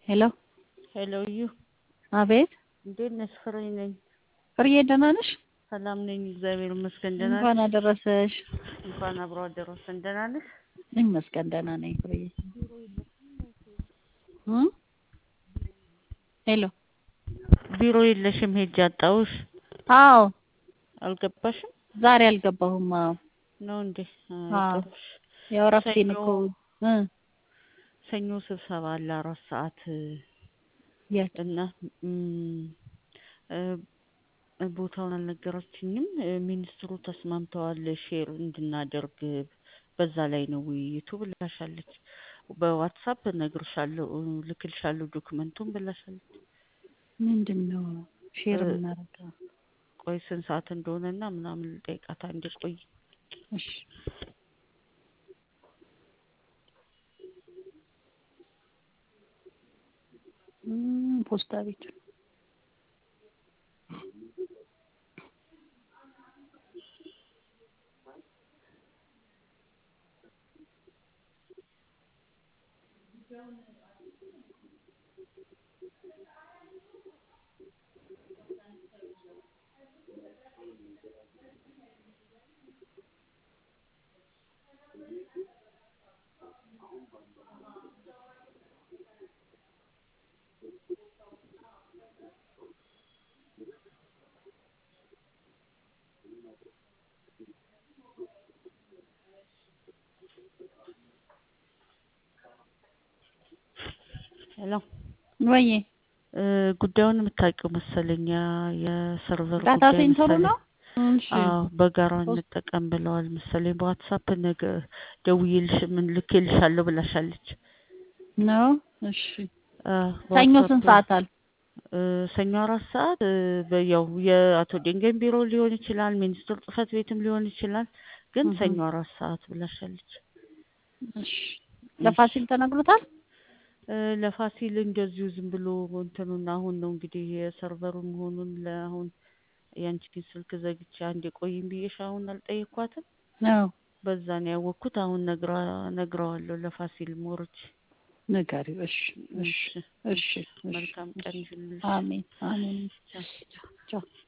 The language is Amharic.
ሄሎ ሄሎ እዩ፣ አቤት እንዴት ነሽ? ፍሬ ነኝ። ፍሬዬ ደህና ነሽ? ሰላም ነኝ፣ እግዚአብሔር ይመስገን። ደህና እንኳን ነሽ? አደረሰሽ። እንኳን አብሮ አደረሰን። ደህና ነሽ? ይመስገን ደህና ነኝ ፍሬዬ። እ ሄሎ ቢሮ የለሽም? ሄጄ አጣሁሽ። አዎ አልገባሽም ዛሬ አልገባሁም። አዎ ነው እንዴ? አዎ። አጣሁሽ። ያው እረፍቴን እኮ እ ሰኞ ስብሰባ አለ አራት ሰዓት የት እና እም፣ እ፣ ቦታውን አልነገረችኝም። እ፣ ሚኒስትሩ ተስማምተዋል ሼር እንድናደርግ በዛ ላይ ነው ውይይቱ ብላሻለች። በዋትሳፕ እነግርሻለሁ ልክልሻለሁ ዶክመንቱን ብላሻለች። ምንድን ነው ሼር እ፣ የምናደርገው? ቆይ ስንት ሰዓት እንደሆነና ምናምን ልጠይቃት አንዴ ቆይ። እሺ እም፣ ፖስታ ቤት ሄሎ ወይዬ እ፣ ጉዳዩን የምታውቂው መሰለኝ ያ- የሰርቨር ዳታ ጉዳይ ሴንተሩ መሰለኝ። ነው። እሺ አዎ በጋራ ፖስት እንጠቀም ብለዋል መሰለኝ። በዋትሳፕ ነገ ደውዬልሽ ምን ልኬልሻለሁ ብላሻለች። ነው። እሺ አ፣ ሰኞ በዋትሳፕ ስንት ሰዓት አለ? እ፣ ሰኞ አራት ሰዓት እ፣ በያው የአቶ ደንገን ቢሮ ሊሆን ይችላል፣ ሚኒስትር ጽህፈት ቤትም ሊሆን ይችላል። ግን እህ ሰኞ አራት ሰዓት ብላሻለች። እሺ እሺ ለፋሲል ተነግሮታል። እ፣ ለፋሲል እንደዚሁ ዝም ብሎ እንትኑን አሁን ነው እንግዲህ የሰርቨሩ መሆኑን ለአሁን ያንቺን ስልክ ዘግቼ አንዴ ቆይም ብዬሽ አሁን አልጠየኳትም። ነው በዛ ነው ያወቅኩት። አሁን ነግራ ነግረዋለሁ ለፋሲል ሞሮች። ንገሪው። እሺ እሺ እሺ እሺ እሺ፣ እሺ መልካም ቀን እሺ። ይሁንልሽ። አሜን አሜን። ቻው። ቻው